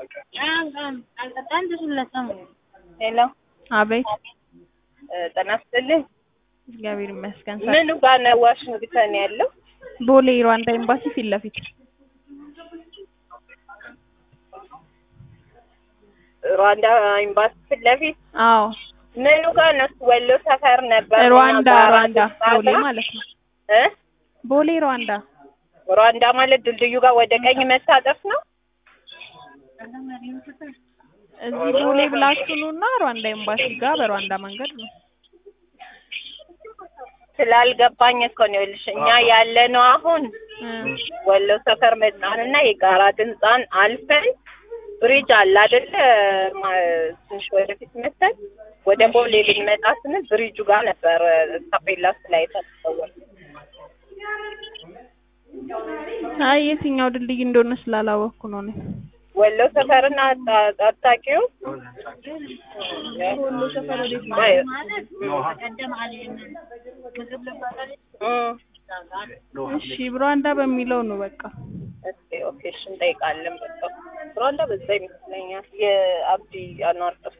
ሄሎ አቤት ጤና ይስጥልኝ። እግዚአብሔር ይመስገን። ምኑ ጋር ነው ዋሽንግተን ያለው? ቦሌ ሩዋንዳ ኤምባሲ ፊት ለፊት ሩዋንዳ ኤምባሲ ፊት ለፊት አዎ ምኑ ጋር ነው? ወሎ ሰፈር ነበር። ሩዋንዳ እኛ ጋር ሩዋንዳ አራት ቦሌ ሰዓት ማለት ነው። እ ቦሌ ሩዋንዳ ሩዋንዳ ማለት ድልድዩ ጋር ወደ ቀኝ መታጠፍ ነው። እዚህ ቦሌ ብላችሁ ኑና ሩዋንዳ ኤምባሲ ጋር በሩዋንዳ መንገድ ነው። ስላልገባኝ እኮ ነው ይኸውልሽ፣ እኛ ያለነው አሁን እ ወሎ ሰፈር መጣንና የጋራ ድንፃን አልፈን ብሪጅ አለ አይደለ? ማ- ትንሽ ወደፊት መተን ወደ ቦሌ ልንመጣ ስንል ብሪጁ ጋር ነበር ታፔላ ላይ ተሰወር አይ የትኛው ድልድይ እንደሆነ ስላላወቅኩ ነው እኔ። ወሎ ሰፈርና አጣቂው ወሎ ሰፈር ወዴት ነው? እሺ ሩዋንዳ በሚለው ነው በቃ። ኦኬ ኦኬ፣ እሺ እንጠይቃለን። በቃ ሩዋንዳ በዛ ይመስለኛል የአብዲ አኗር ጥፍ